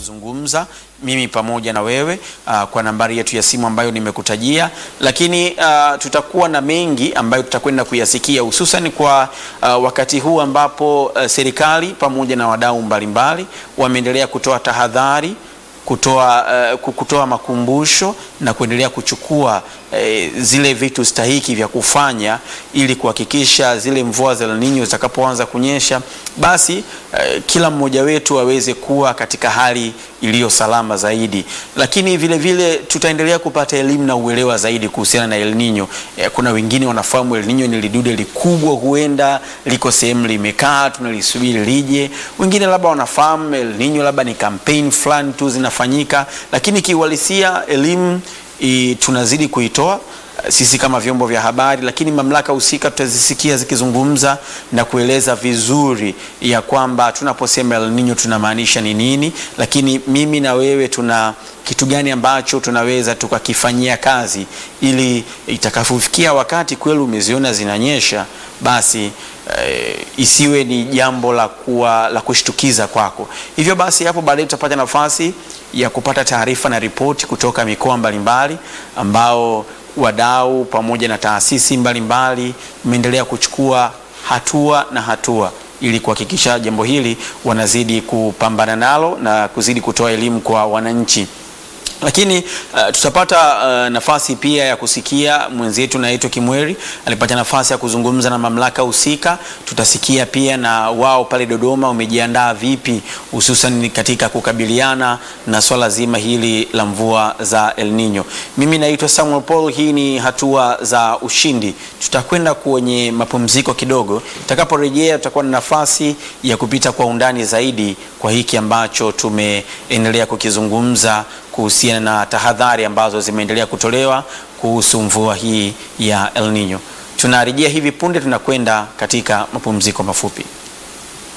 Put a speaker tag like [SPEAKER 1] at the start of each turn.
[SPEAKER 1] kuzungumza mimi pamoja na wewe uh, kwa nambari yetu ya simu ambayo nimekutajia, lakini uh, tutakuwa na mengi ambayo tutakwenda kuyasikia hususan kwa uh, wakati huu ambapo uh, serikali pamoja na wadau mbalimbali wameendelea kutoa tahadhari kutoa, uh, kutoa makumbusho na kuendelea kuchukua uh, zile vitu stahiki vya kufanya ili kuhakikisha zile mvua za El Nino zitakapoanza kunyesha basi uh, kila mmoja wetu aweze kuwa katika hali iliyo salama zaidi, lakini vile vile tutaendelea kupata elimu na uelewa zaidi kuhusiana na El Nino. Eh, kuna wengine wanafahamu El Nino ni lidude likubwa, huenda liko sehemu limekaa, tunalisubiri lije. Wengine labda wanafahamu El Nino labda ni kampeni fulani tu zinafanyika, lakini kiuhalisia elimu i, tunazidi kuitoa sisi kama vyombo vya habari, lakini mamlaka husika tutazisikia zikizungumza na kueleza vizuri ya kwamba tunaposema El Nino tunamaanisha ni nini, lakini mimi na wewe tuna kitu gani ambacho tunaweza tukakifanyia kazi ili itakapofikia wakati kweli umeziona zinanyesha basi e, isiwe ni jambo la kuwa la kushtukiza kwako. Hivyo basi hapo baadaye tutapata nafasi ya kupata taarifa na ripoti kutoka mikoa mbalimbali ambao wadau pamoja na taasisi mbalimbali imeendelea kuchukua hatua na hatua ili kuhakikisha jambo hili wanazidi kupambana nalo na kuzidi kutoa elimu kwa wananchi lakini uh, tutapata uh, nafasi pia ya kusikia mwenzetu naitwa Kimweri alipata nafasi ya kuzungumza na mamlaka husika. Tutasikia pia na wao pale Dodoma wamejiandaa vipi, hususan katika kukabiliana na swala zima hili la mvua za El Nino. Mimi naitwa Samuel Paul, hii ni hatua za ushindi. Tutakwenda kwenye mapumziko kidogo, tutakaporejea tutakuwa na nafasi ya kupita kwa undani zaidi kwa hiki ambacho tumeendelea kukizungumza kuhusiana na tahadhari ambazo zimeendelea kutolewa kuhusu mvua hii ya El Nino. Tunarejea hivi punde, tunakwenda katika mapumziko mafupi.